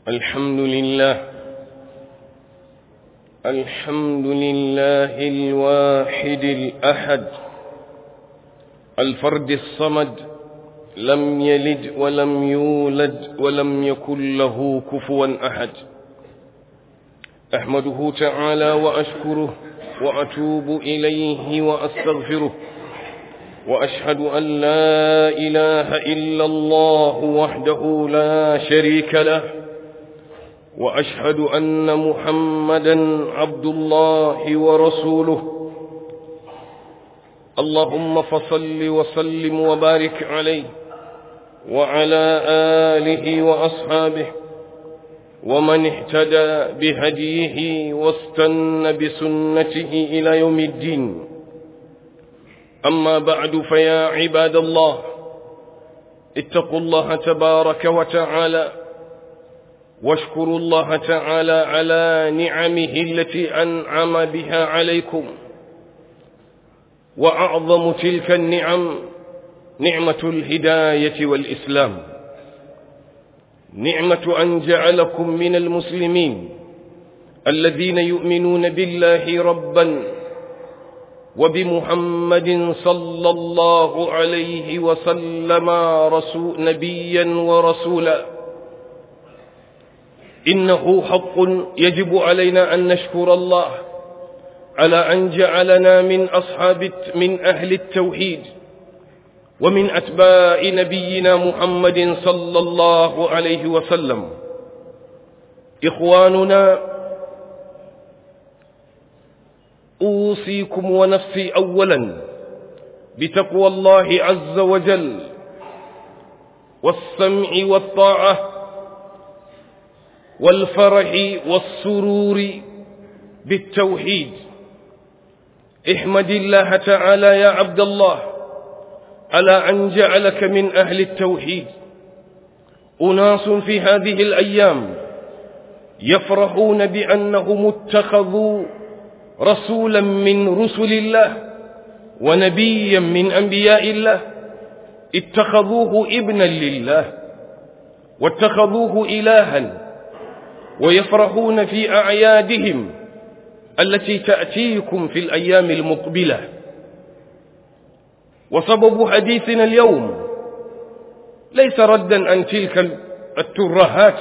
الحمد لله الحمد لله الواحد الأحد الفرد الصمد لم يلد ولم يولد ولم يكن له كفوا أحد أحمده تعالى وأشكره وأتوب إليه وأستغفره وأشهد أن لا إله إلا الله وحده لا شريك له وأشهد أن محمدا عبد الله ورسوله اللهم فصل وسلم وبارك عليه وعلى آله وأصحابه ومن اهتدى بهديه واستن بسنته إلى يوم الدين أما بعد فيا عباد الله اتقوا الله تبارك وتعالى واشكروا الله تعالى على نعمه التي أنعم بها عليكم وأعظم تلك النعم نعمة الهداية والإسلام نعمة أن جعلكم من المسلمين الذين يؤمنون بالله ربا وبمحمد صلى الله عليه وسلم رسول نبيا ورسولا إنه حق يجب علينا أن نشكر الله على أن جعلنا من أصحاب من أهل التوحيد ومن أتباع نبينا محمد صلى الله عليه وسلم إخواننا أوصيكم ونفسي أولا بتقوى الله عز وجل والسمع والطاعة والفرح والسرور بالتوحيد احمد الله تعالى يا عبد الله على أن جعلك من أهل التوحيد أناس في هذه الأيام يفرحون بأنهم اتخذوا رسولا من رسل الله ونبيا من أنبياء الله اتخذوه ابنا لله واتخذوه إلها ويفرحون في أعيادهم التي تأتيكم في الأيام المقبلة وسبب حديثنا اليوم ليس ردا عن تلك الترهات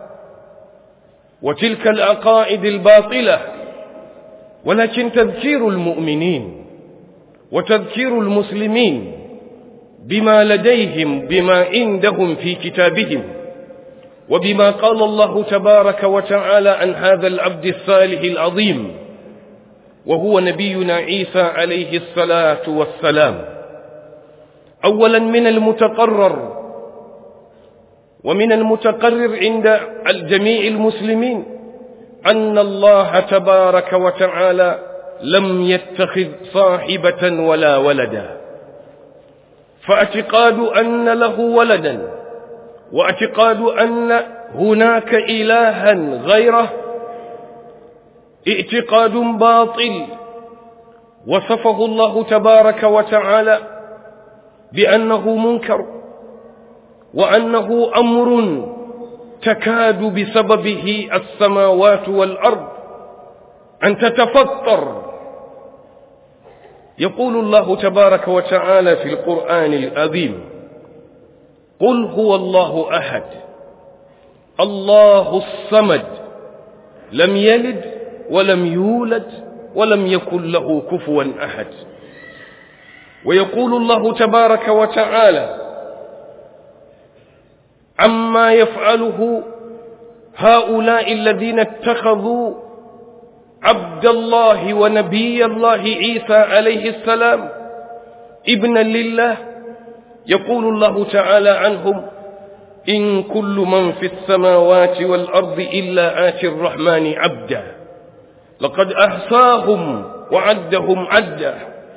وتلك العقائد الباطلة ولكن تذكير المؤمنين وتذكير المسلمين بما لديهم بما عندهم في كتابهم وبما قال الله تبارك وتعالى عن هذا العبد الصالح العظيم وهو نبينا عيسى عليه الصلاة والسلام أولا من المتقرر ومن المتقرر عند الجميع المسلمين أن الله تبارك وتعالى لم يتخذ صاحبة ولا ولدا فاعتقاد أن له ولدا واعتقاد أن هناك إلها غيره اعتقاد باطل وصفه الله تبارك وتعالى بأنه منكر وأنه أمر تكاد بسببه السماوات والأرض أن تتفطر يقول الله تبارك وتعالى في القرآن العظيم قل هو الله أحد الله الصمد لم يلد ولم يولد ولم يكن له كفوا أحد ويقول الله تبارك وتعالى عما يفعله هؤلاء الذين اتخذوا عبد الله ونبي الله عيسى عليه السلام ابنا لله يقول الله تعالى عنهم إن كل من في السماوات والأرض إلا آتي الرحمن عبدا لقد أحصاهم وعدهم عدا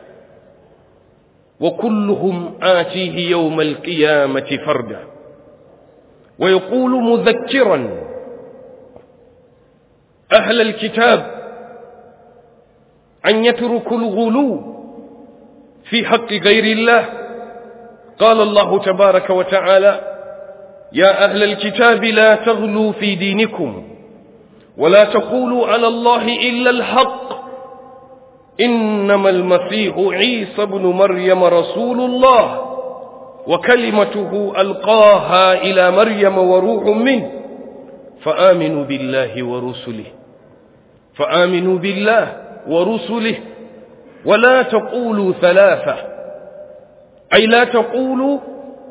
وكلهم آتيه يوم القيامة فردا ويقول مذكرا أهل الكتاب أن يتركوا الغلو في حق غير الله قال الله تبارك وتعالى يا أهل الكتاب لا تغلوا في دينكم ولا تقولوا على الله إلا الحق إنما المسيح عيسى بن مريم رسول الله وكلمته ألقاها إلى مريم وروح منه فآمنوا بالله ورسله فآمنوا بالله ورسله ولا تقولوا ثلاثة أي لا تقولوا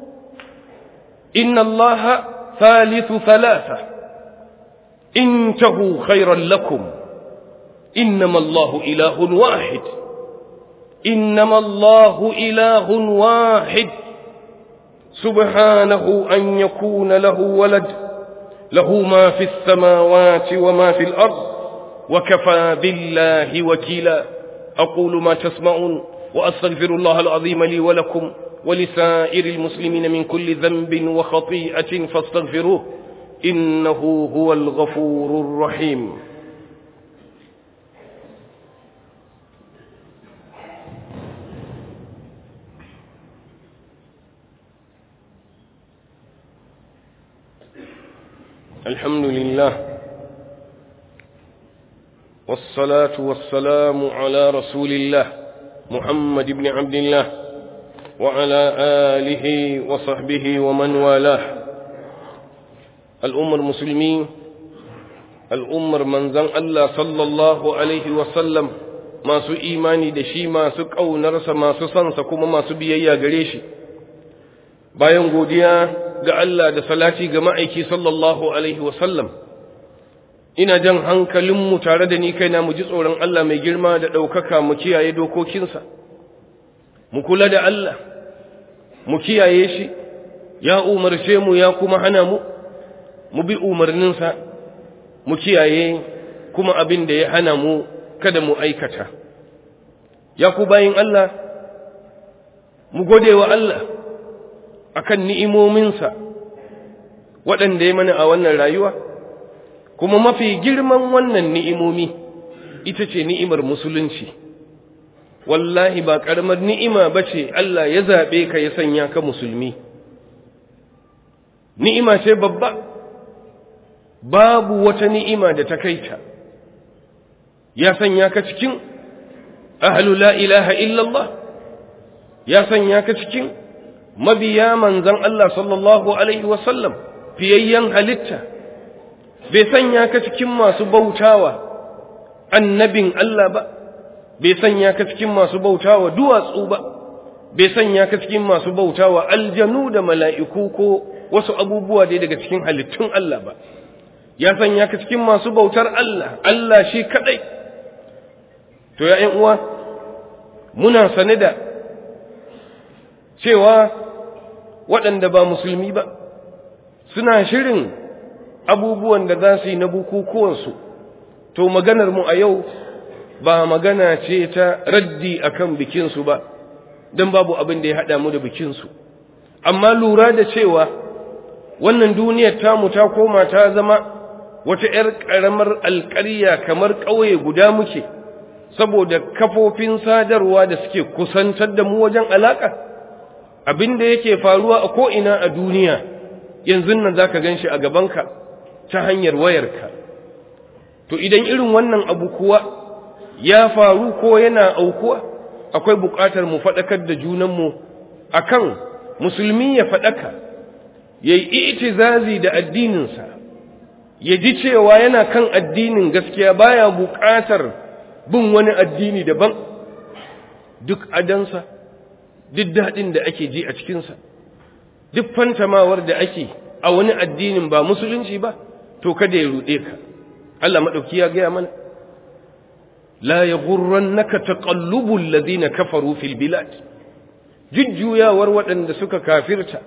إن الله ثالث ثلاثة انتهوا خيرا لكم إنما الله إله واحد إنما الله إله واحد سبحانه أن يكون له ولد له ما في السماوات وما في الأرض وكفى بالله وكيلا أقول ما تسمعون وأستغفر الله العظيم لي ولكم ولسائر المسلمين من كل ذنب وخطيئة فاستغفروه إنه هو الغفور الرحيم الحمد لله والصلاة والسلام على رسول الله محمد بن عبد الله وعلى آله وصحبه ومن والاه الأمر المسلمين الأمر من زن الله صلى الله عليه وسلم ما سو إيماني دشي ما سو ƙaunarsa masu sansa kuma masu biyayya gare shi bayan godiya ga Allah da salati ga ma'aiki sallallahu alaihi wasallam ina jan hankalinmu tare da ni kaina mu ji tsoron Allah mai girma da ɗaukaka mu kiyaye dokokinsa mu kula da Allah mu kiyaye shi ya umarce mu ya kuma hana mu mu bi umarninsa mu kiyaye kuma abin da ya hana mu kada mu aikata ya ku bayin Allah mu gode wa Allah akan ni'imominsa waɗanda ya mana a wannan rayuwa kuma mafi girman wannan ni'imomi ita ce ni'imar musulunci wallahi ba ƙaramar ni'ima ba ce Allah ya zaɓe ka ya sanya ka musulmi ni'ima ce babba babu wata ni'ima da ta kaita ya sanya ka cikin ahlu la ilaha illallah ya sanya ka cikin mabiya manzan Allah sallallahu alaihi wasallam fiyayyen halitta bai sanya ka cikin masu bautawa annabin Allah ba bai sanya ka cikin masu bautawa duwatsu ba bai sanya ka cikin masu bautawa aljanu da mala'iku ko wasu abubuwa dai daga cikin halittun Allah ba ya sanya ka cikin masu bautar Allah Allah shi kadai to ya uwa muna sane da cewa waɗanda ba musulmi ba suna shirin abubuwan da za su yi na bukukuwansu to maganar mu a yau ba magana ce ta raddi akan bikinsu ba don babu abin da ya haɗa mu da bikinsu amma lura da cewa wannan duniyar tamu ta koma ta zama wata 'yar ƙaramar alƙarya kamar ƙauye guda muke saboda kafofin sadarwa da suke kusantar da mu wajen alaƙa abin da yake faruwa a ko'ina a duniya yanzu nan za ka gan shi a gabanka ta hanyar wayarka to idan irin wannan abu kuwa ya faru ko yana aukuwa akwai buƙatar mu faɗakar da junanmu a kan musulmi ya faɗaka ya yi itizazi da addininsa ya ji cewa yana kan addinin gaskiya baya buƙatar bin wani addini daban duk adansa duk daɗin da ake ji a cikinsa duk fantamawar da ake a wani addinin ba musulunci ba to kada ya ruɗe ka Allah maɗauki ya gaya mana la ya naka taƙallubun lazina kafaru fil bilad jujjuyawar waɗanda suka kafirta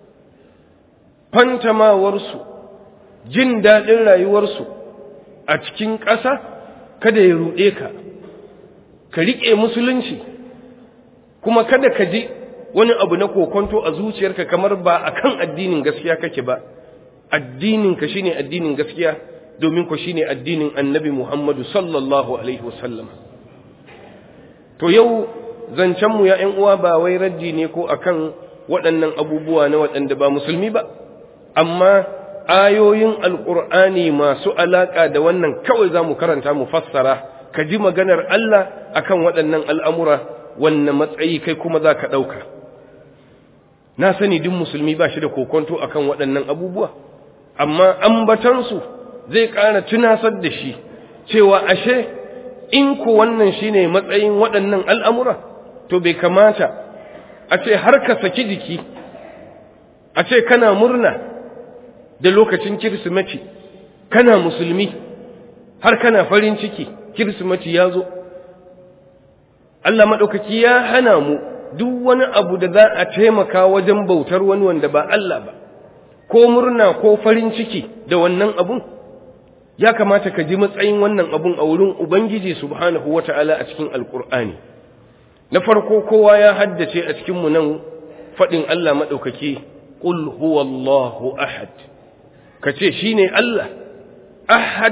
fantamawarsu jin daɗin rayuwarsu a cikin ƙasa kada ya ruɗe ka ka riƙe musulunci kuma kada ka ji wani abu na kokonto a zuciyarka kamar ba a kan addinin gaskiya kake ba addininka shine addinin gaskiya domin ku shine addinin annabi Muhammadu sallallahu alaihi wasallam to yau zancenmu ya ‘yan uwa ba wai raddi ne ko akan waɗannan abubuwa na waɗanda ba musulmi ba amma ayoyin alƙur'ani masu alaƙa da wannan kawai za mu karanta mu fassara ka ji maganar Allah akan waɗannan al'amura wannan matsayi kai kuma za ka ɗauka na sani duk musulmi ba shi da kokonto akan waɗannan abubuwa amma ambatansu zai ƙara tunasar da shi cewa ashe in ku wannan shine matsayin waɗannan al'amura to bai kamata a ce har ka saki jiki a ce kana murna da lokacin kirsimeti kana musulmi har kana farin ciki kirsimeti ya zo Allah maɗaukaki ya hana mu duk wani abu da za a taimaka wajen bautar wani wanda ba Allah ba ko murna ko farin ciki da wannan abun ya kamata ka ji matsayin wannan abun a wurin Ubangiji subhanahu wata'ala a cikin alkur'ani na farko kowa ya haddace a cikinmu nan faɗin Allah maɗaukaki ƙul huwallahu ahad ka ce shi ne Allah ahad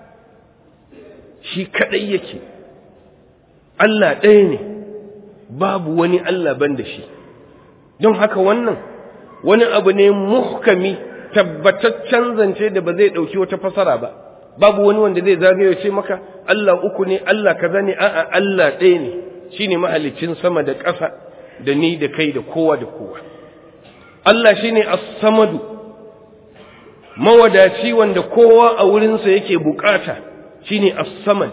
shi kaɗai yake Allah ɗaya ne babu wani Allah ban da shi don haka wannan wani abu ne muhkami tabbataccen zance da ba zai ɗauki wata fasara ba babu wani wanda zai zagaye ce maka Allah uku ne Allah kaza ne a'a Allah ɗaya ne shine mahalicin sama da ƙasa da ni da kai da kowa da kowa Allah shine as-samadu mawadaci wanda kowa a wurinsa yake bukata shine as-samad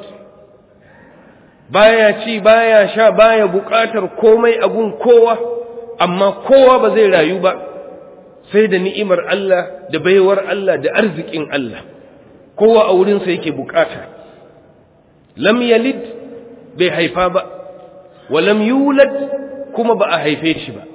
baya ci baya sha baya bukatar komai abun kowa amma kowa ba zai rayu ba sai da ni'imar Allah da baiwar Allah da arzikin Allah kowa a wurinsa yake bukata lam yalid bai haifa ba wa lam yulad kuma ba a haife shi ba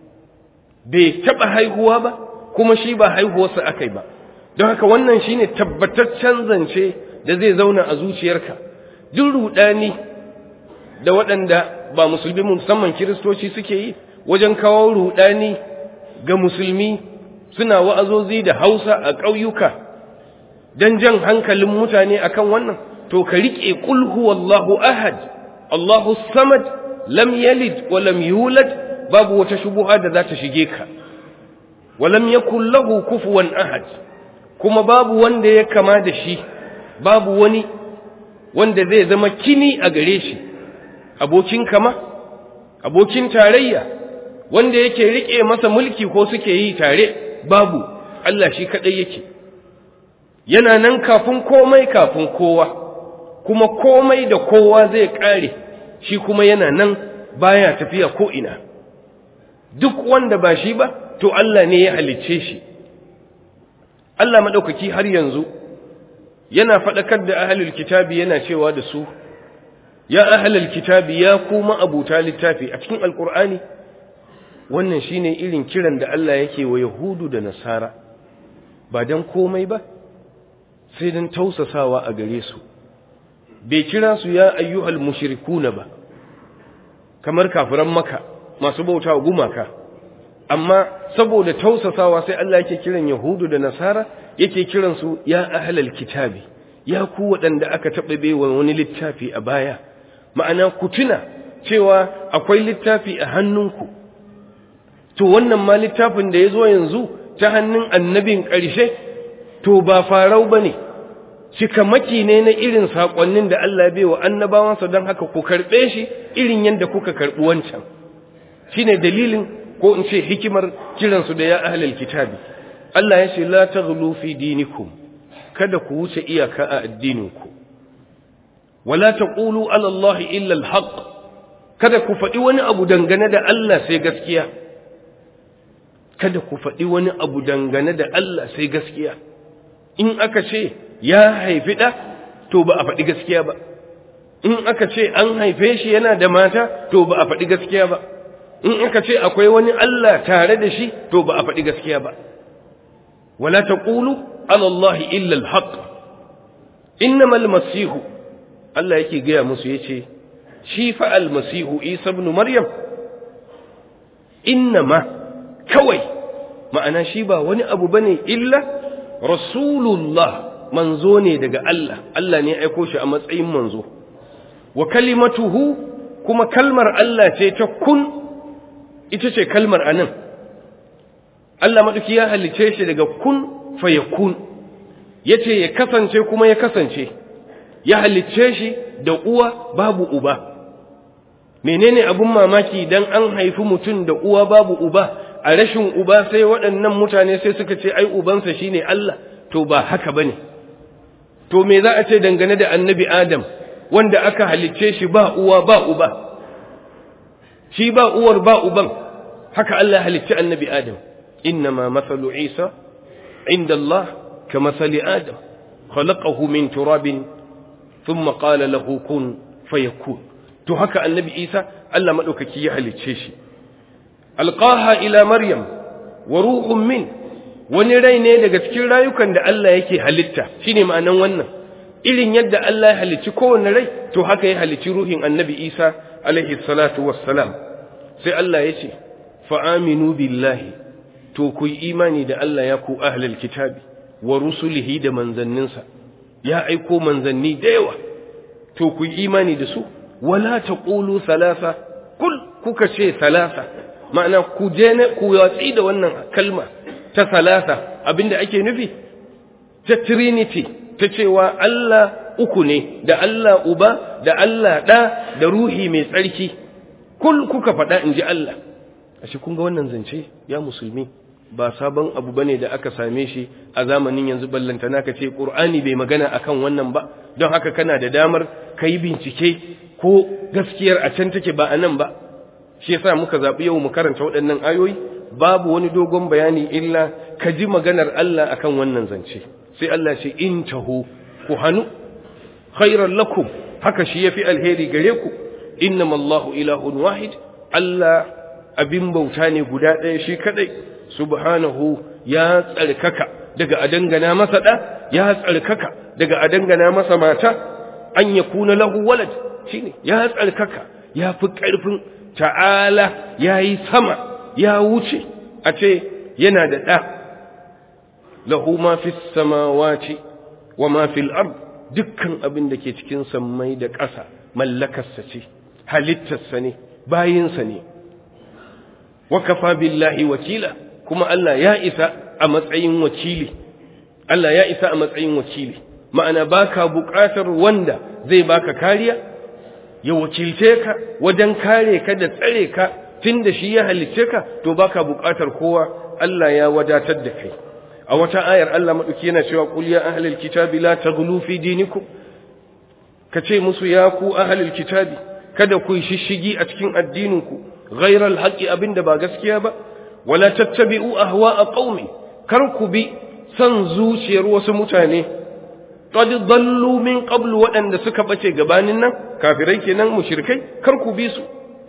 bai taba haihuwa ba kuma shi ba haihuwarsa akai ba don haka wannan shine tabbataccen zance da zai zauna a zuciyarka duk rudani da waɗanda ba musulmi musamman kiristoci suke yi wajen kawo rudani ga musulmi suna wa'azozi da hausa a ƙauyuka don jan hankalin mutane akan wannan to ka riƙe ƙul huwallahu ahad Allahu samad lam yalid wa lam yulad babu wata shubuha da za ta shige ka wa lam yakul lahu kufuwan ahad kuma babu wanda ya kama da shi babu wani wanda zai zama kini a gare shi abokin kama abokin tarayya wanda yake rike masa mulki ko suke yi tare babu Allah shi kadai yake yana nan kafin komai kafin kowa kuma komai da kowa zai kare shi kuma yana nan baya tafiya ko ina duk wanda ba shi ba to Allah ne ya halicce shi Allah madaukaki har yanzu yana faɗakar da ahlul kitabi yana cewa da su ya ahlul kitabi ya kuma abuta littafi a cikin alkur'ani wannan shine irin kiran da Allah yake wa yahudu da nasara ba dan komai ba sai dan tausasawa a gare su bai kira su ya ayyuhal mushrikuna ba kamar kafiran maka masu bauta gumaka amma saboda tausasawa sai Allah yake kiran yahudu da nasara yake kiran su ya ahlal kitabi ya ku waɗanda aka taɓa baiwa wani littafi a baya ma'ana ku tuna cewa akwai littafi a hannunku to wannan ma littafin da ya zo yanzu ta hannun annabin ƙarshe to ba farau ba ne cikamaki ne na irin saƙonnin da Allah bai wa annabawansa don haka ku karɓe shi irin yadda kuka karɓi wancan shi ne dalilin ko in ce hikimar kiransu da ya ahlal kitabi Allah ya ce la taghlu fi dinikum kada ku wuce iyaka a addininku wala taqulu ala Allah illa al-haq kada ku faɗi wani abu dangane da Allah sai gaskiya kada ku faɗi wani abu dangane da Allah sai gaskiya in aka ce ya haifi ɗa to ba a faɗi gaskiya ba in aka ce an haife shi yana da mata to ba a faɗi gaskiya ba in aka ce akwai wani Allah tare da shi to ba a faɗi gaskiya ba wala taqulu ala Allah illa al-haq innamal masihu Allah yake gaya musu yace shi fa al-masihu Isa ibn Maryam innama kawai ma'ana shi ba wani abu bane illa rasulullah manzo ne daga Allah Allah ne ya aiko shi a matsayin manzo wa kalimatuhu kuma kalmar Allah ce ta kun ita ce kalmar anan Allah maɗauki ya halice shi daga kun fayakun ya ce ya kasance kuma ya kasance ya halice shi da uwa babu uba menene abun mamaki dan an haifi mutum da uwa babu uba a rashin uba sai waɗannan mutane sai suka ce ai ubansa shine Allah to ba haka bane to me za a ce dangane da annabi Adam wanda aka halicce shi ba uwa ba uba shi ba uwar ba uban haka Allah halicci annabi Adam innama mathalu Isa inda Allah ka mathali Adam khalaqahu min turabin thumma qala lahu kun fayakun to haka annabi Isa Allah madaukaki ya halicce shi alqaha ila maryam wa ruhun min wani rai ne daga cikin rayukan da Allah yake halitta shine ma'anan wannan irin yadda Allah ya halicci kowanne rai to haka ya halicci ruhin annabi Isa alaihi salatu wassalam sai Allah ya ce fa aminu billahi to ku yi imani da Allah ya ku ahlul kitabi wa rusulihi da manzanninsa ya aiko manzanni da yawa to ku yi imani da su wala taqulu thalatha kul kuka ce thalatha ma'ana ku je ne ku yatsi da wannan kalma ta thalatha abinda ake nufi ta trinity ta cewa Allah uku ne da Allah uba da Allah ɗa da ruhi mai tsarki kul kuka faɗa in ji Allah ashe kun ga wannan zance ya musulmi ba sabon abu bane da aka same shi a zamanin yanzu ballantana ka ce Qur'ani bai magana akan wannan ba don haka kana da damar kai bincike ko gaskiyar a can take ba a nan ba shi yasa muka zaɓi yau mu karanta waɗannan ayoyi babu wani dogon bayani illa ka ji maganar Allah akan wannan zance sai Allah ce in taho ku hannu khairan lakum haka shi yafi alheri gare ku innama Allahu ilahun wahid Allah abin bauta ne guda ɗaya shi kadai subhanahu ya tsarkaka daga a dangana masa ɗa ya tsarkaka daga a dangana masa mata an ya kuna lahu walad shine ya tsarkaka ya fi ƙarfin ta'ala ya yi sama ya wuce a ce yana da ɗa lahu ma fi samawati wa ma fil ard dukkan abin da ke cikin sammai da ƙasa mallakarsa ce halittarsa ne bayinsa ne wa kafa billahi wakila kuma Allah ya isa a matsayin wakili Allah ya isa a matsayin wakili ma'ana baka buƙatar wanda zai baka kariya ya wakilce ka wajen kare ka da tsare ka tunda shi ya halicce ka to baka buƙatar kowa Allah ya wadatar da kai a wata ayar Allah maɗauki yana cewa qul ya ahlal kitabi la taghlu fi dinikum kace musu ya ku ahlul kitabi kada ku shishigi a cikin addininku ghayra alhaqi abinda ba gaskiya ba wala tattabi'u ahwa'a qaumi kar ku bi san zuciyar wasu mutane qad dallu min qablu waɗanda suka bace gabanin nan kafirai kenan mushrikai kar ku bi su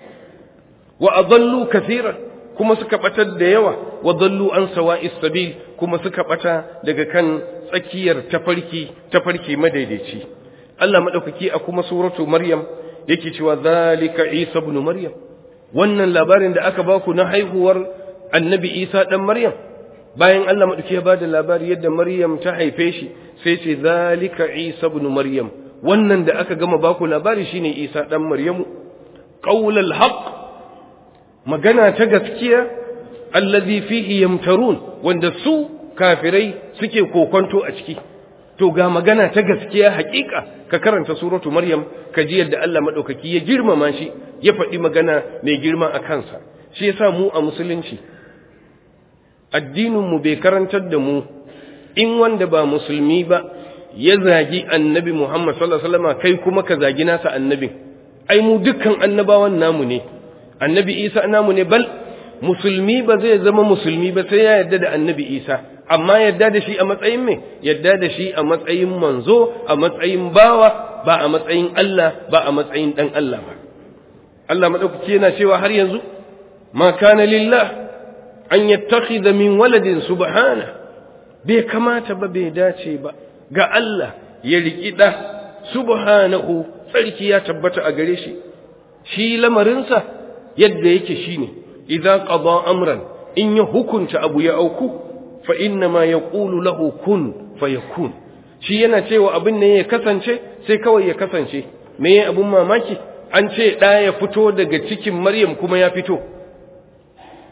wa adallu kaseeran kuma suka batar da yawa wa dallu an sawa'is sabil kuma suka bata daga kan tsakiyar tafarki tafarki madaidaici Allah madaukaki a kuma suratu maryam yake cewa zalika isa ibn maryam wannan labarin da aka baku na haihuwar annabi isa dan maryam bayan Allah madaukaki ya bada labari yadda maryam ta haife shi sai ce zalika isa ibn maryam wannan da aka gama baku labari shine isa dan maryamu qaulul haqq magana ta gaskiya allazi fihi yamtarun wanda su kafirai suke kokonto a ciki to ga magana ta gaskiya hakika ka karanta suratu maryam ka ji yadda Allah madaukaki ya girmama shi ya faɗi magana mai girma a kansa shi yasa mu a musulunci addinin mu bai karantar da mu in wanda ba musulmi ba ya zagi annabi Muhammad sallallahu alaihi wasallam kai kuma ka zagi nasa annabin ai mu dukkan annabawan namu ne annabi Isa namu ne bal musulmi ba zai zama musulmi ba sai ya yarda da annabi Isa amma yarda da shi a matsayin me yarda da shi a matsayin manzo a matsayin bawa ba a matsayin Allah ba a matsayin dan Allah ba Allah madaukaki yana cewa har yanzu ma kana lillah an yattakhidha min waladin subhana bai kamata ba bai dace ba ga Allah ya riki da subhanahu tsarki ya tabbata a gare shi shi lamarinsa yadda yake shine idza qada amran in ya hukunta abu ya auku fa inna ma yaqulu lahu kun fayakun shi yana cewa abin ne ya kasance sai kawai ya kasance me ya abun mamaki an ce da ya fito daga cikin maryam kuma ya fito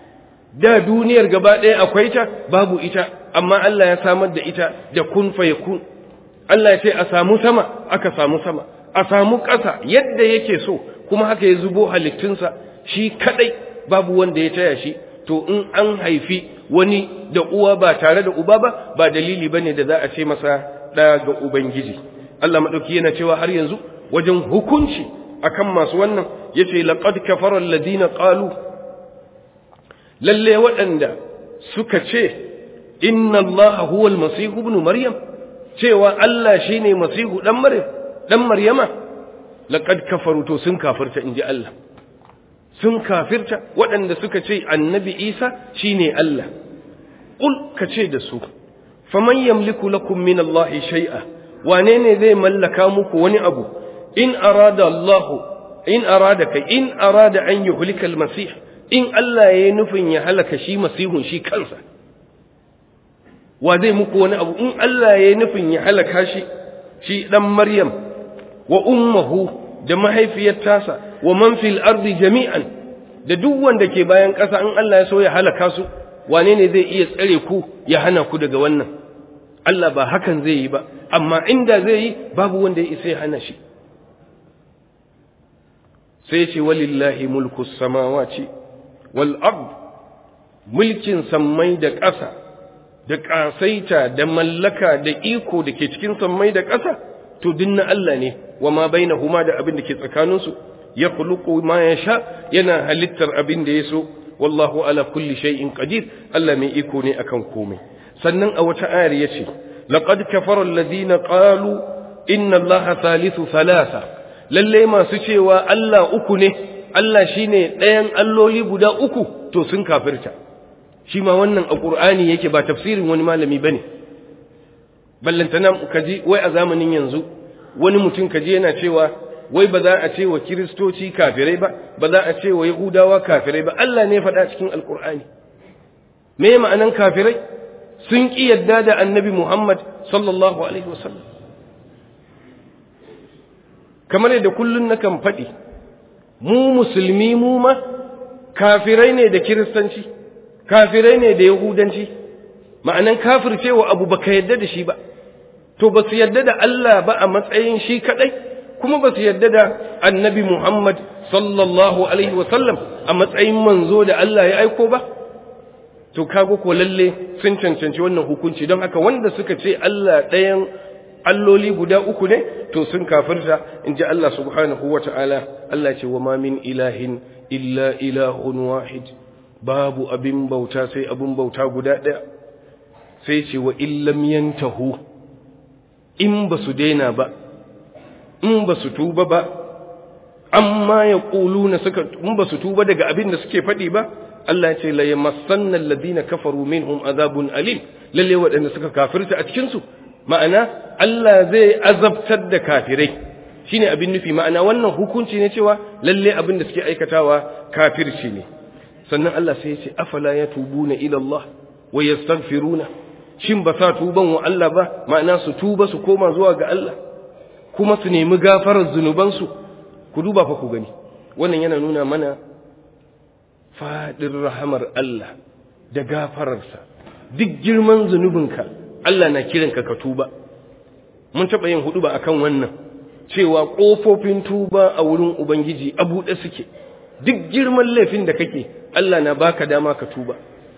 da duniyar gaba ɗaya akwai ta babu ita amma Allah ya samar da ita da kun fa yakun Allah ya ce a samu sama aka samu sama a samu ƙasa yadda yake so kuma haka ya zubo halittunsa shi kadai babu wanda ya taya shi to in an haifi wani da uwa ba tare da uba ba ba dalili bane da za a ce masa ɗa ga ubangiji Allah madauki yana cewa har yanzu wajen hukunci akan masu wannan yace laqad kafara alladhina qalu lalle waɗanda suka ce inna allaha huwa almasih ibn maryam cewa Allah shine masihu dan maryam dan maryama laqad kafaru to sun kafirta inji Allah sun kafirta waɗanda suka ce annabi Isa shine Allah qul kace da su faman yamliku lakum min allahi shay'a wane ne zai mallaka muku wani abu in arada Allah in arada kai in arada an yuhlika al-masih in Allah yayi nufin ya halaka shi masihun shi kansa wa zai muku wani abu in Allah yayi nufin ya halaka shi shi dan Maryam wa ummuhu da mahaifiyar tasa wa man fil ardi jami'an da duk wanda ke bayan ƙasa in Allah ya so ya halaka su wane ne zai iya tsare ku ya hana ku daga wannan Allah ba hakan zai yi ba amma inda zai yi babu wanda ya isa ya hana shi sai ce walillahi mulku samawati wal ard mulkin sammai da ƙasa da ƙasaita da mallaka da iko da ke cikin sammai da ƙasa to dinna Allah ne wa ma bainahuma da abin da ke tsakaninsu ya khuluqu ma yasha yana halittar abin da yaso wallahu ala kulli shay'in qadir Allah mai iko ne akan komai sannan a wata ayar yace laqad kafara alladhina qalu inna allaha thalithu thalatha lalle masu cewa Allah uku ne Allah shine ɗayan alloli guda uku to sun kafirta shi ma wannan a Qur'ani yake ba tafsirin wani malami bane ballantana kaji wai a zamanin yanzu wani mutum kaji yana cewa wai ba za a ce wa kiristoci kafirai ba ba za a ce wa yahudawa kafirai ba Allah ne faɗa cikin alkur'ani me ma'anan kafirai sun ƙi yadda da annabi Muhammad sallallahu alaihi wasallam kamar yadda kullun nakan faɗi mu musulmi mu ma kafirai ne da kiristanci kafirai ne da yahudanci ma'anan kafircewa abu baka yadda da shi ba to ba su yadda da Allah ba a matsayin shi kadai kuma ba su yadda da annabi Muhammad sallallahu alaihi wasallam a matsayin manzo da Allah ya aiko ba to kago ko lalle sun cancanci wannan hukunci don haka wanda suka ce Allah ɗayan alloli guda uku ne to sun kafirta in ji Allah subhanahu wa ta'ala Allah ce wa ma min ilahin illa ilahun wahid babu abin bauta sai abin bauta guda ɗaya sai ce wa illam yantahu in ba su daina ba in ba su tuba ba amma ya ƙulu na suka in ba su tuba daga abin da suke faɗi ba Allah ce la yamassanna alladhina kafaru minhum azabun alim lalle waɗanda suka kafirta a cikin su ma'ana Allah zai azabtar da kafirai shine abin nufi ma'ana wannan hukunci ne cewa lalle abin da suke aikatawa kafirci ne sannan Allah sai ya ce afala yatubuna ila Allah wa yastaghfiruna shin ba sa tuban wa Allah ba ma'ana su tuba su koma zuwa ga Allah kuma su nemi gafarar zunubansu ku duba fa ku gani wannan yana nuna mana fadin rahamar Allah da gafararsa duk girman zunubinka Allah na kiranka ka tuba mun taɓa yin hudu ba akan wannan cewa ƙofofin tuba a wurin Ubangiji a buɗe suke duk girman laifin da kake Allah na baka dama ka tuba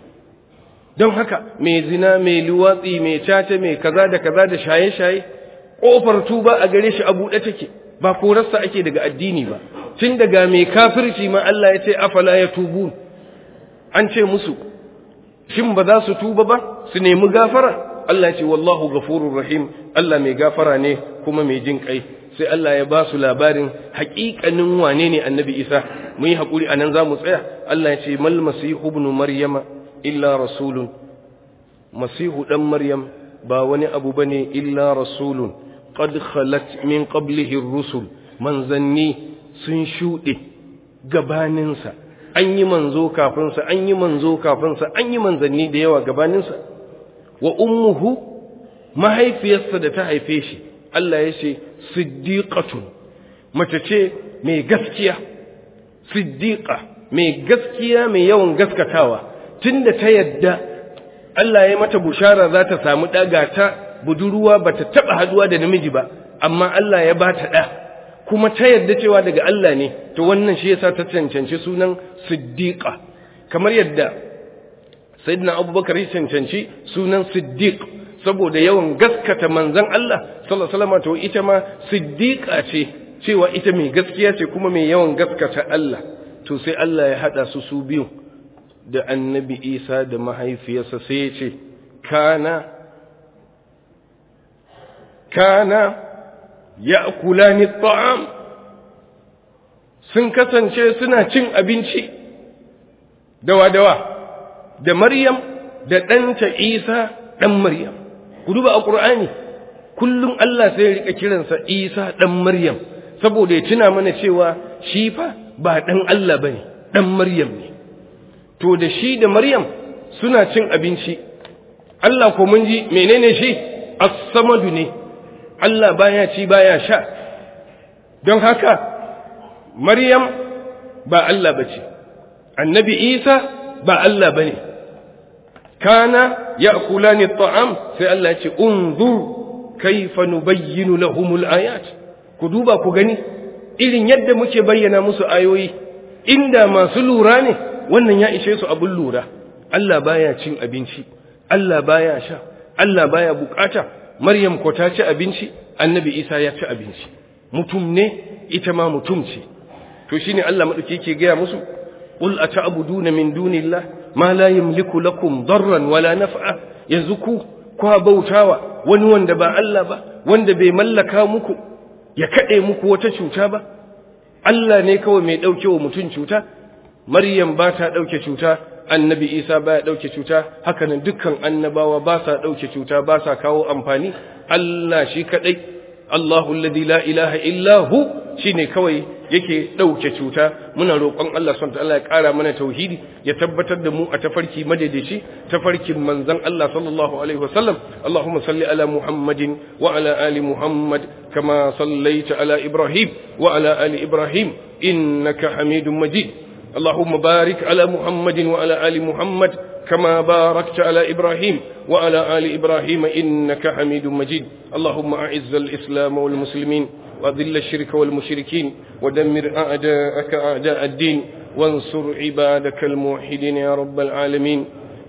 don haka mai zina mai luwatsi mai caca mai kaza da kaza da shaye-shaye ƙofar tuba a gare shi a buɗe take ba korarsa ake daga addini ba tun daga mai kafirci ma Allah ya ce afala ya tubu an ce musu shin ba za su tuba ba su nemi gafara Allah ya ce wallahu ghafurur rahim Allah mai gafara ne kuma mai jin kai sai Allah ya ba su labarin haƙiƙanin wane ne annabi Isa mu yi haƙuri a nan za mu tsaya Allah ya ce mal masihu ibn maryama illa rasulun masihu dan maryam ba wani abu bane illa rasulun qad khalat min qablihi ar-rusul manzanni sun shuɗe gabaninsa an yi manzo kafinsa an yi manzo kafinsa an yi manzanni da yawa gabaninsa wa ummuhu mahaifiyarsa da ta haife shi Allah ya ce siddiqatun mace ce mai gaskiya siddiqa mai gaskiya mai yawan gaskatawa tunda ta yadda Allah ya mata bushara za ta samu ɗaga ta budurwa ba ta taɓa haduwa da namiji ba amma Allah ya ba ta ɗa kuma ta yadda cewa daga Allah ne to wannan shi yasa ta cancanci sunan siddiqa kamar yadda sayyidina abubakar ya cancanci sunan siddiq saboda yawan gaskata manzon Allah sallallahu alaihi wasallam to ita ma siddiqa ce cewa ita mai gaskiya ce kuma mai yawan gaskata Allah to sai Allah ya hada su su biyu da annabi Isa da mahaifiyarsa sai ya ce kana kana ya'kulani at'am sun kasance suna cin abinci dawa dawa da Maryam da ɗanta Isa ɗan Maryam ku duba a Qur'ani kullum Allah sai ya rika kiransa Isa ɗan Maryam saboda ya tuna mana cewa shi fa ba ɗan Allah bane ɗan Maryam ne to da shi da Maryam suna cin abinci Allah ko mun ji menene shi as-samadu ne Allah baya ci baya sha don haka Maryam ba Allah bace annabi Isa ba Allah bane kana ya'kulani at-ta'am sai Allah ya ce unzur kayfa nubayyinu lahumul ayat ku duba ku gani irin yadda muke bayyana musu ayoyi inda masu lura ne wannan ya ishe su abin lura Allah baya cin abinci Allah baya sha Allah baya bukata Maryam ko ta ci abinci Annabi Isa ya ci abinci mutum ne ita ma mutum ce to shine Allah madauki yake gaya musu qul ata'buduna min dunillah ma la yamliku lakum darran wala naf'a yanzu ku kwa bautawa wani wanda ba Allah ba wanda bai mallaka muku ya kade muku wata cuta ba Allah ne kawai mai dauke wa mutum cuta Maryam ba ta ɗauke cuta, annabi Isa ba ya ɗauke cuta, hakanan dukkan annabawa ba sa ɗauke cuta ba sa kawo amfani, Allah shi kaɗai, Allahu alladhi la ilaha illa hu shine kawai yake ɗauke cuta, muna roƙon Allah subhanahu Allah ya ƙara mana tauhidi, ya tabbatar da mu a tafarki madaidaici, tafarkin manzon Allah sallallahu alaihi wasallam, Allahumma salli ala Muhammadin wa ala ali Muhammad kama sallaita ala Ibrahim wa ala ali Ibrahim innaka Hamidum Majid. اللهم بارك على محمد وعلى آل محمد كما باركت على إبراهيم وعلى آل إبراهيم إنك حميد مجيد اللهم أعز الإسلام والمسلمين وأذل الشرك والمشركين ودمر أعداءك أعداء الدين وانصر عبادك الموحدين يا رب العالمين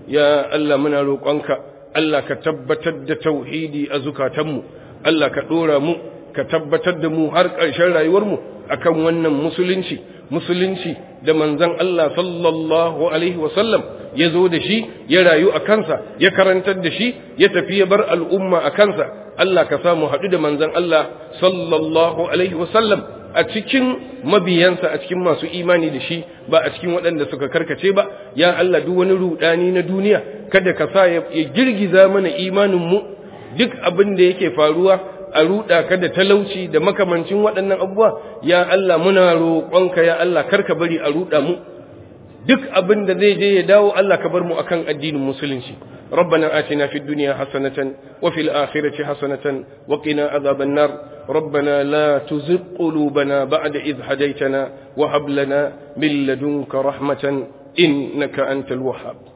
يا ألا من ألوقنك ألا كتبتد توحيدي أزكى تمو ألا كدور مو كتبتد مو هرق الشرع يورمو أكم ونن مسلنشي musulunci da manzon Allah sallallahu alaihi wasallam ya zo da shi ya rayu a kansa ya karantar da shi ya tafi ya bar al'umma a kansa Allah ka samu haɗu da manzon Allah sallallahu alaihi wasallam a cikin mabiyansa a cikin masu imani da shi ba a cikin waɗanda suka karkace ba ya Allah duk wani rudani na duniya kada ka sa ya girgiza mana imanin mu duk abin da yake faruwa a ruɗa ka da talauci da makamancin waɗannan abubuwa ya Allah muna roƙonka ya Allah karka bari a ruɗa mu duk abin da zai je ya dawo Allah ka bar mu akan addinin musulunci ربنا آتنا في الدنيا حسنة وفي الآخرة حسنة وقنا عذاب النار ربنا لا تزغ قلوبنا بعد إذ هديتنا وهب لنا من لدنك رحمة إنك أنت الوهاب